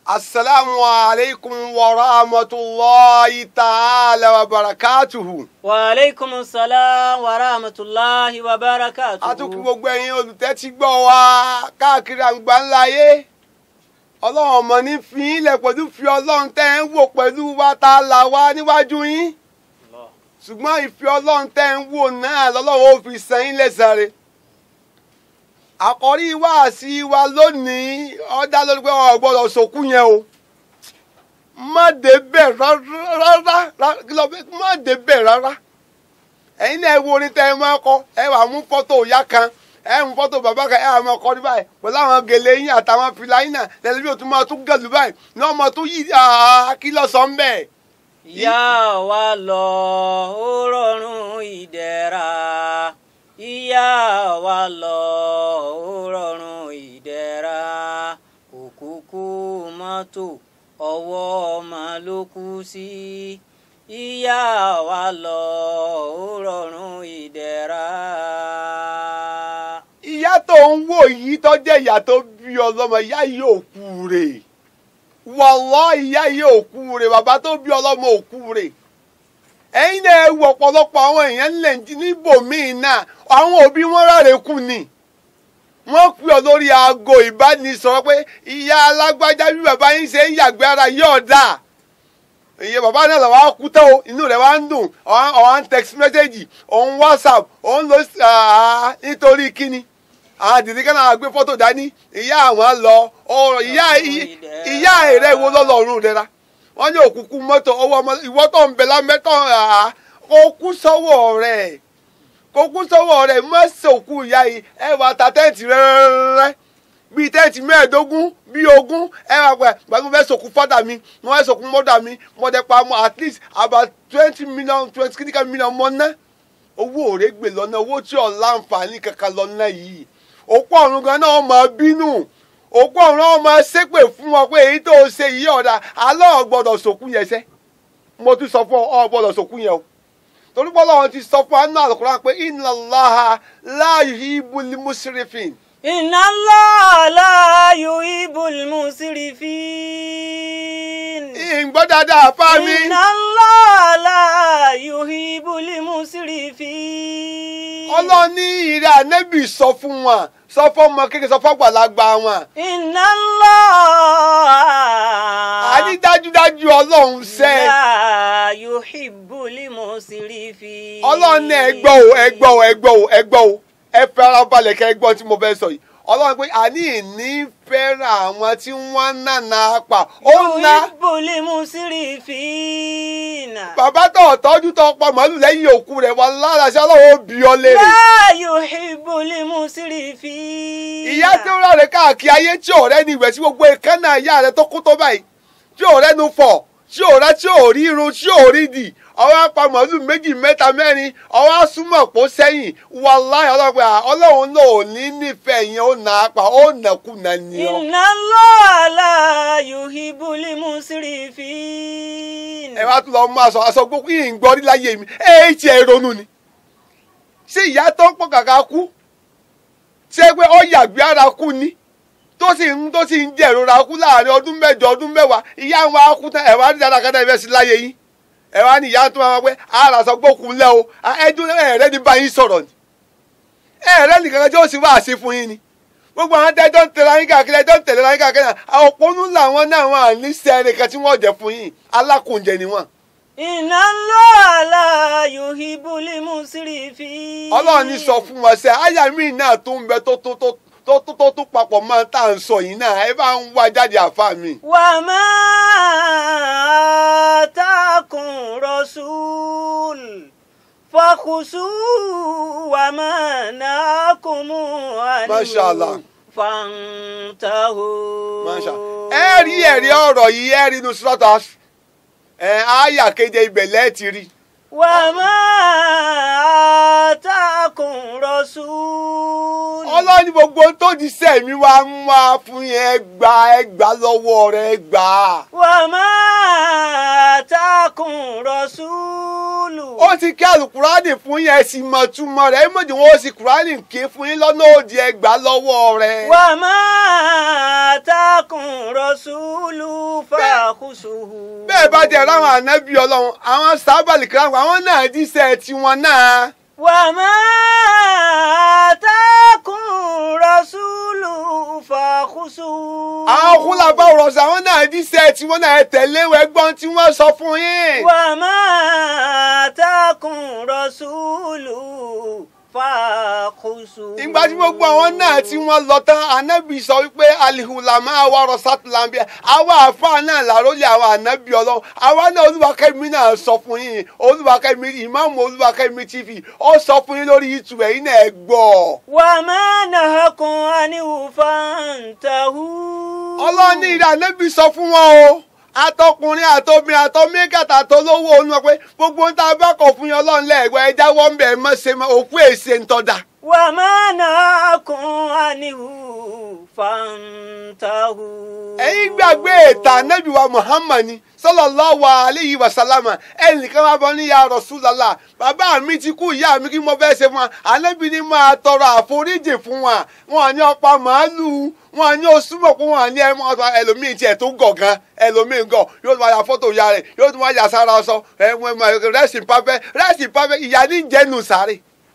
asalaamu alaykum wa rahmatulahi ta'ala wa barakatuhu. wa aleykum salaam wa rahmatulahi wa barakatuhu. a tún kí gbogbo ẹ̀yin olùtẹ́tí gbọ́ wa káàkiri àgbà ńlá ayé ọlọ́run ọmọ ní fi yín lẹ̀ pẹ̀lú fi ọlọ́run tẹ́ ń wò pẹ̀lú wa tá a là wá níwájú yín Allah. ṣùgbọ́n ìfẹ́ ọlọ́run tẹ́ ń wò náà lọ́lọ́run ó fi san yín lẹ́sàrẹ́ àkọ́rí wáàsí wa lónìí ó dá lórí pé o gbọ́dọ̀ sòkú yẹn o má débẹ̀ rárá rárá kí ló fẹ́ má débẹ̀ rárá ẹ̀yin náà ẹ wo orin tẹ́ ẹ máa kọ ẹ wà mú fọ́tò ìyá kan ẹ mú fọ́tò bàbá kan ẹ wà máa kọ ní báyìí pẹ̀lú àwọn gèlè yín àtàwọn fìlà yín náà tẹlifíò tún máa tún gẹ̀lú báyìí ní ọmọ tó yí kí lọ sọ ń bẹ̀. ìyá wa lọ ó rọrùn ìdẹ̀ra ìyá wa lọ ó rọrùn ìdẹ̀ra òkúkú mọ́tò ọwọ́ ọmọ ló kú sí ìyá wa lọ ó rọrùn ìdẹ̀ra. ìyá tó ń wò yìí tó jẹ́ ìyá tó bí ọlọ́mọ ìyá yìí ò kú rè wàlọ́ ìyá yìí ò kú rè bàbá tó bí ọlọ́mọ ò kú rè ẹ̀yin náà ẹ wo ọ̀pọ̀lọpọ̀ àwọn èèyàn ńlẹ̀ níbòmíì náà àwọn òbí wọn ráre kù ni wọ́n pè ọ́ lórí aago ìbánisọ̀rọ̀ pé ìyá alágbájá bí bàbá yín ṣe ń yàgbé ara yóò dáa ìyẹn bàbá náà lọ́wọ́ á kú tán o inú rẹ̀ wá ń dùn ọ̀hán text message òun whatsapp òun lọ nítorí kíni àwọn àdìrí kan náà gbé fọ́tò dání ìyá àwọn lọ ọ̀rọ̀ ìyá ìyá rẹ̀ wo lọ́lọ́run rẹ̀ ra wọ́n ní òkùnkùn mọ́tò owó ọmọ ìwọ́ tó ń bẹ lámẹ́tọ̀ kó kú sọ́wọ́ rẹ̀ kó kú sọ́wọ́ rẹ̀ mọ́sọ̀kù ìyá yìí ẹ wà ta tẹ́ǹtì rẹ́rẹ́rẹ́ bíi tẹ́ǹtì mẹ́ẹ̀ẹ́dógún bíi ogún ẹ wà pẹ́ gbàgbọ́ fẹ́ sọ̀kù fọ́dà mi mo fẹ́ sọ̀kù mọ́dà mi mo dẹ̀ pa mọ́ at least about twenty million twenty kìdíkà million mọ́ ná owó òrègbè lọ́nà owó tí ò láǹfààní kankan lọ́nà yìí òkú ọ̀run gan náà máa bínú òkú ọ̀run náà máa ṣépè fún wọn pé èyí tó ṣe yìí ọ̀dà alọ́ gbọ́dọ̀ sòkú yẹn ṣẹ́ mo tún sọ fún ọ gbọ́dọ̀ sòkú yẹn o torí bọ́lá wọn ti sọ fún anú àlùkùránì pé inna Allaha la yuhibbul musrifin. Inna Allah la yuhibbul musrifin. ìgbọ́ dáadáa fá mi. Inna Allah la yuhibbul musrifin. ọlọ́run ní ìrẹ́ ànẹ́bì sọ fún wọn sọ fún ọmọ kékeré sọ fún àgbàlagbà wọn. Inna Allah àní dájúdájú ọlọ́run sẹ́ la yuhibbul musrifin. ọlọ́run ní ẹgbọ́ o ẹgbọ́ o ẹgbọ́ o ẹgbọ́ o ẹ fẹ́ ara balẹ̀ kẹ́ ẹgbọ́n tí mo fẹ́ sọ yìí ọlọ́run pé àní ìní fẹ́ràn àwọn tí wọ́n ń nànà apà ó ná yuhibbul musrifin. bàbá tó tọ́jú tó pọ̀ mọ́lù lẹ́yìn òkú rẹ̀ wà lára sí ọlọ́run ó bí ọ léèrè. la yuhibbul musrifin. ìyá tí ó rárẹ̀ káàkiri ayé tí ọ̀rẹ́ ni ìwẹ̀ tí gbogbo ìkànnà ìyá rẹ̀ tó kú tó báyìí tí ọ̀rẹ́ nu fọ̀ tí ọ̀rẹ́ tí ò rí irun tí ò rí dì ọwọ́ apá màálù méjì mẹ́ta mẹ́rin ọwọ́ asúmọ̀ pọ̀ sẹ́yìn wàláhì ọlọ́pàá ọlọ́run náà ò ní nífẹ̀ẹ́ yẹn ó nà á pa ó nàkúnà ni ọ. Inna Allah la yuhibbul musrifin. ẹ wá tún lọ mú aṣọ aṣọ gbogbo yìí ń gbọ́ rí láyé mi ẹ ti ẹ ronú ni. ṣé ìyá tó ń pọ̀ kàkà kú ṣé pé ó yàgbé ara kú ni tó sì ń tó sì ń jẹ̀rora kú láàrin ọdún mẹ́jọ ọdún mẹ́wàá ìyá wa kú tán ẹ̀ wá ní dáadáa kátà ìfẹ́ sí láyé yín ẹ̀ wá ní ìyá tó máa pẹ́ ara sọ gbókun lẹ́ o ẹdún ẹ̀rẹ́ ní bá yín sọ̀rọ̀ ni ẹ̀rẹ́ nìkan kan tí ó sì wá àṣẹ fún yín ni gbogbo àwọn tẹ́jọ́ ń tẹ̀lé ayé káàkiri ẹjọ́ ń tẹ̀lé ayé káàkiri àwọn òpónú làwọn náà wọn à ní sẹ́ẹ̀rẹ̀ kan tí wọ́n jẹ fún yín alákùnjẹ ni wọ́n. Inna Allah la yuhibbul musrifin. ọlọ́run ní sọ fún wọn sẹ́ àyà mi náà tó ń bẹ tó tó tó tó tó tó tó papọ̀ máa tá à ń sọ yìí náà ẹ bá ń wá jáde àfa mi. Wa ma atakum rasul fakhusu wa ma nakum anhu Masha Allah. fantahu. Masha. ẹ rí ẹ̀rí ọ̀rọ̀ yìí ẹ rí inú sọ́tà ẹ àyà keje ibẹ̀ lẹ́ẹ̀tì rí وما آتاكم رسول ọlọ́run ní gbogbo ohun tó di sẹ́mi wá ń wá fún yẹn ẹ gbà ẹ gbà lọ́wọ́ rẹ ẹ gbà. وما آتاكم رسول ó ti kí àlùkùránì fún yẹn ẹ sì mọ̀ túmọ̀ rẹ̀ ẹ mọ̀jì wọn ó sì kùránì ké fún yín lọ́nà òdì ẹ gbà lọ́wọ́ rẹ. وما آتاكم رسول فخذوه bẹ́ẹ̀ bá jẹ́ ráwọn ànábì ọlọ́run àwọn sábàlì kíláàmù àwọn náà jíṣẹ́ tiwọn náà. وما آتاكم رسول فخذوه àwọn kúlàbà rọ̀ṣà àwọn náà jíṣẹ́ tiwọn náà ẹ tẹ̀lé ẹgbọ́n tí wọ́n sọ fún yín. وما آتاكم رسول فخذوه ìgbà tí gbogbo àwọn náà tí wọ́n lọ tán ànábì sọ wípé alihulama awa rọsátìlámbíà àwa àfa náà làrólé àwọn ànábì ọlọ́run àwa náà olúwakẹ́mi náà sọ fún yín olúwakẹ́mi ìmáàmù olúwakẹ́mi tv ó sọ fún yín lórí youtube ẹ̀yin náà ẹ gbọ́. وما نهكم عنه فانتهوا ọlọ́run ní ìdá ànábì sọ fún wọn o atọkùnrin àtobìnrin àtọmíkàtà àtọlówó olú wọn pé gbogbo ń tá a bá kọ̀ fún yín ọlọ́run lẹ́ẹ̀gbọ́ ẹ jáwọ́ ń bẹ̀ ẹ mọ́ ṣe mọ́ òkú èsè ń tọ́ da. وما نهاكم عنه فانتهوا ẹ̀yin gbàgbé ìtàn ànábì wa muhammad ni sallallahu alayhi wa sallama ẹnìkan máa bọ ní ya Rasulullah bàbá mi ti kú ìyá mi kí mo fẹ́ ṣe fún wa ànábì ni máa tọrọ àforíjì fún wa wọn ní ọ̀pá màálù wọn ní osùmọ̀ kó wọn ní ẹmọ ọ̀tọ̀ ẹlòmíì tiẹ̀ tó gọ̀ gan ẹlòmíì gọ̀ yóò tún wá ya fọ́tò ya rẹ̀ yóò tún wá ya sára ọsọ rẹ́sì pàfẹ́ rẹ́sì pàfẹ́ ìyá ní jẹ́nu sáré.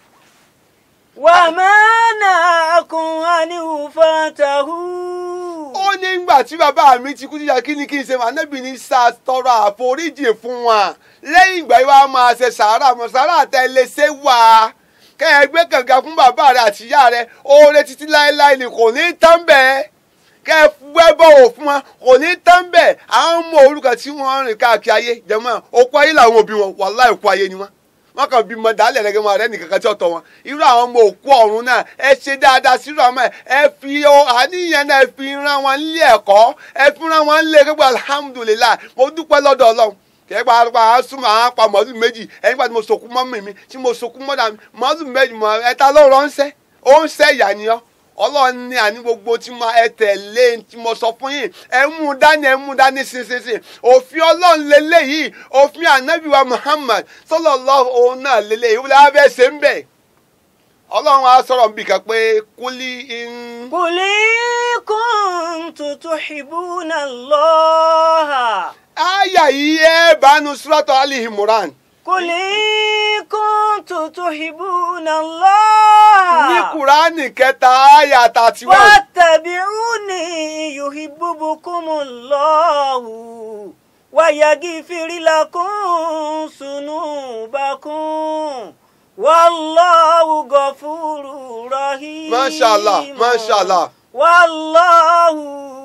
وما نهاكم عنه فانتهوا ó ní ngbà tí bàbá mi ti kú tíjà kí ni kí n ṣe mà nẹ́bí ní sá tọrọ àforíjì fún wa lẹ́yìn ìgbà yìí wàá máa ṣe sàárà mọ̀ sàárà tẹ lè ṣe wá kẹ́ ẹ gbé kànga fún bàbá rẹ àti ìyá rẹ oore títí láéláé ni kò ní tán bẹ́ẹ̀ kẹ́ ẹ wẹ́ bọ̀wọ̀ fún wa kò ní tán bẹ́ẹ̀ àwọn ọmọ orúkọ tí wọ́n rìn káàkiri ayé jẹ́mọ́ òkú ayé làwọn òbí wọn wàláhì òkú ayé ni wọ́n wọn kàn bímọ dálẹ̀ rẹ̀ gẹ́gẹ́ wọn rẹ̀ nìkan kan tí ó tọ́ wọn irú àwọn ọmọ òkú ọ̀run náà ẹ ṣe dáadáa sírú àwọn ẹ ẹ fi o àníyàn náà ẹ fi rán wọn nílé ẹ̀kọ́ ẹ fi rán wọn nílé gbogbo alhamdulilayi mo dúpẹ́ lọ́dọ̀ ọlọ́run kẹ́gbà pa á súnmọ́ àwọn apá màálù méjì ẹ̀yìn pàtó mo sòkú mọ́mì mi tí mo sòkú mọ́dà mi màálù méjì mọ́ ẹ̀ta ló ránṣẹ́ ó ń ṣẹ́ ìyá ni ọ́ ọlọ́run ní àní gbogbo tí mo ẹ tẹ̀lé tí mo sọ fún yín ẹ mú dání ẹ mú dání sísinsin òfin ọlọ́run lélẹ́yìí òfin ànábì wa Muhammad sallallahu òun náà lélẹ́yìí wọ́n á fẹ́ ṣe ń bẹ̀ ọlọ́run á sọ̀rọ̀ níbi kan pé kúlí ń. قل إن كنتم تحبون الله àyà yìí ẹ bánu suratu Ali Imran قل إن كنتم تحبون الله ní kúránì kẹta àyà tàti wà. واتبعوني يحببكم الله ويغفر لكم ذنوبكم والله غفور رحيم ما شاء الله، ما شاء الله. والله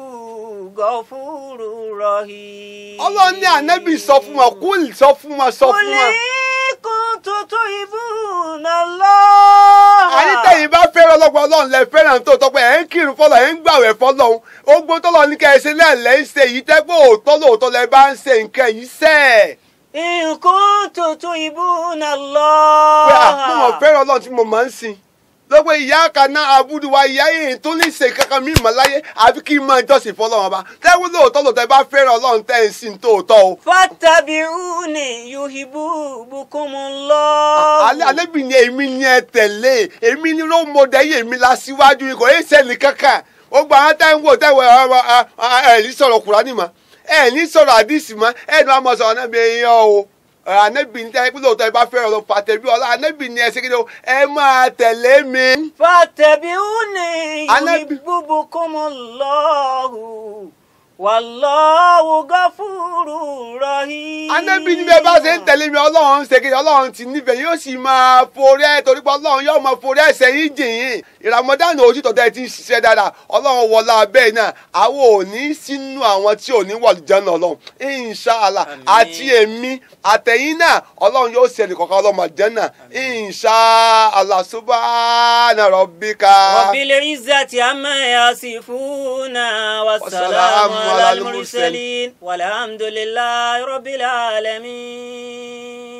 غفور رحيم ọlọ́run ní ànábì sọ fún wọn kúl sọ fún wọn sọ fún قل wọn. إن كنتم تحبون الله àyítẹ̀yìn bá fẹ́ràn ọlọ́gbọ́n ọlọ́run lẹ fẹ́ràn tó tọ́pẹ́ ẹ̀ ń kírun fọlọ́ ẹ̀ ń gbàwẹ̀ fọlọ́run ogbó tọ́lọ́ ní kẹ́ ẹ ṣe lẹ́ẹ̀lẹ́ ń ṣe yìí tẹ́gbọ́ òótọ́ lóòótọ́ lẹ bá ń ṣe nǹkan yìí sẹ́ إن كنتم تحبون pé الله àpòmọ̀ fẹ́ràn ọlọ́run tí mo máa ń sìn lọ́pọ̀ ìyá kaná abúlé wa ìyá yìí tó ní ṣe kankan mí mọ̀ láyé àfi kí n máa jọ́sìn fọlọ́run ọba tẹ́wọ́ lóòótọ́ lóòótọ́ ẹ bá fẹ́ràn ọlọ́run tẹ́ ń sìn tóòótọ́ o. فاتبعوني يحببكم الله alẹ́ alẹ́bí ni èmi ni ẹ tẹ̀lé èmi ni ló mọ dẹ́yẹ èmi la síwájú ikọ̀ ẹ̀ sẹ́ni kankan ó gba àwọn táwọn wò táwọn ẹ̀ ní sọ̀rọ̀ Kùránì mọ́ ẹ̀ ní sọ̀rọ̀ àdìsí mọ́ ẹ̀ ní wọ́n mọ̀ sọ̀rọ̀ náà bí ẹ̀yìn o ànẹ́bí ni tẹ́lẹ̀ pé lóòótọ́ ẹ bá fẹ́ràn lọ fàtẹ̀bí ọlá ànẹ́bí ni ẹ ṣe kí ni o ẹ máa tẹ̀lé mi. فاتبعوني Ànábì- يحببكم الله والله غفور رحيم ànẹ́bí ni bẹ́ẹ̀ bá ṣe ń tẹ̀lé mi ọlọ́run ṣe kí ni ọlọ́run ti nífẹ̀ẹ́ yóò sì máa forí ẹ̀ torí pé ọlọ́run yóò máa forí ẹ̀ṣẹ̀ yín jìn yín ìràmọ́dánù ojú tọ̀tọ̀ ẹ ti ń ṣiṣẹ́ dáadáa ọlọ́run wọlá bẹ́ẹ̀ náà àwọn ò ní sínú àwọn tí ò ní wọ̀lú jẹ́nà ọlọ́run inṣàlá Àmín. àti èmi àtẹ̀yìn náà ọlọ́run yóò ṣe ẹnìkọ̀ọ̀kan ọlọ́mọ jẹ́nà inṣàlá subhana rabbika. رب العزة عما يصفون والسلام والسلام على على المرسلين. المرسلين والحمد لله رب العالمين